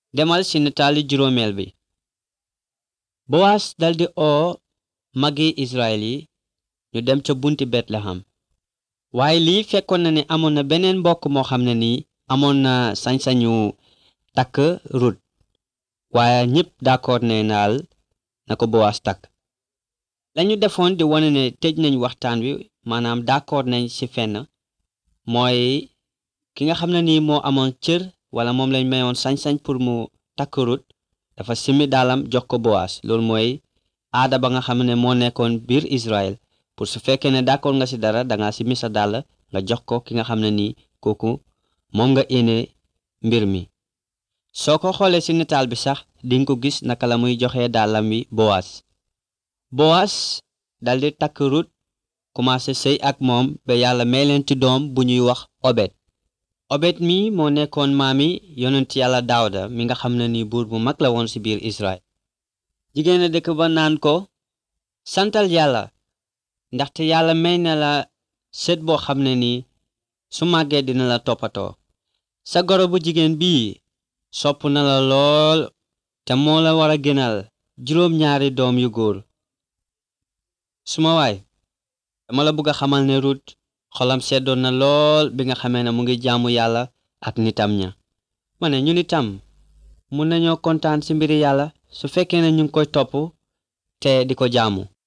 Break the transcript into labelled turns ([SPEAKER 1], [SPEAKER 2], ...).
[SPEAKER 1] demal ci nataali juróomeel bi bowaas daldi oo magi israel yi ñu dem ca bunti betleham waaye lii fekkoon na ne amoon na beneen mbokk moo xam ne nii amoon na sañ-sañu takk rut waaye ñépp d'accord ne naal na ko bowaas takk lañu defoon di wane ne tëj nañ waxtaan wi maanaam d'accord nañ ci fenn mooy ki nga xam ne nii moo amoon cër wala moom lañ mayoon sañ-sañ pour mu takk rut dafa simi daalam jox ko bowaas loolu mooy aada ba nga xam ne moo nekkoon biir Israël pour su fekkee ne d'accord nga ci dara danga simi sa dàll nga jox ko ki nga xam ne nii kooku moom nga yéene mbir mi soo ko xoolee ci nataal bi sax dinga ko gis naka la muy joxe dàllam wi bowaas bowaas daldi takk rut commencé sëy ak moom ba yàlla may leen ci doom bu ñuy wax obed obed mi moo nekkoon maami yonent yàlla daawda mi nga xam ne ni buur bu mag la woon ci biir Israël jigéen a dëkk ba naan ko santal yàlla ndaxte yàlla may na la sët boo xam ne ni su màggee dina la toppatoo sa goro bu jigéen bii sopp na la lool te moo la war a gënal juróom ñaari doom yu góor suma waay dama la bëgg a xamal ne Rut xolam seddoon na lool bi nga xamee ne mu ngi jaamu yàlla ak nitam ña ma ne ñu nitam mun nañoo kontaan ci mbiri yàlla su fekkee ne ñu ngi koy topp te di ko jaamu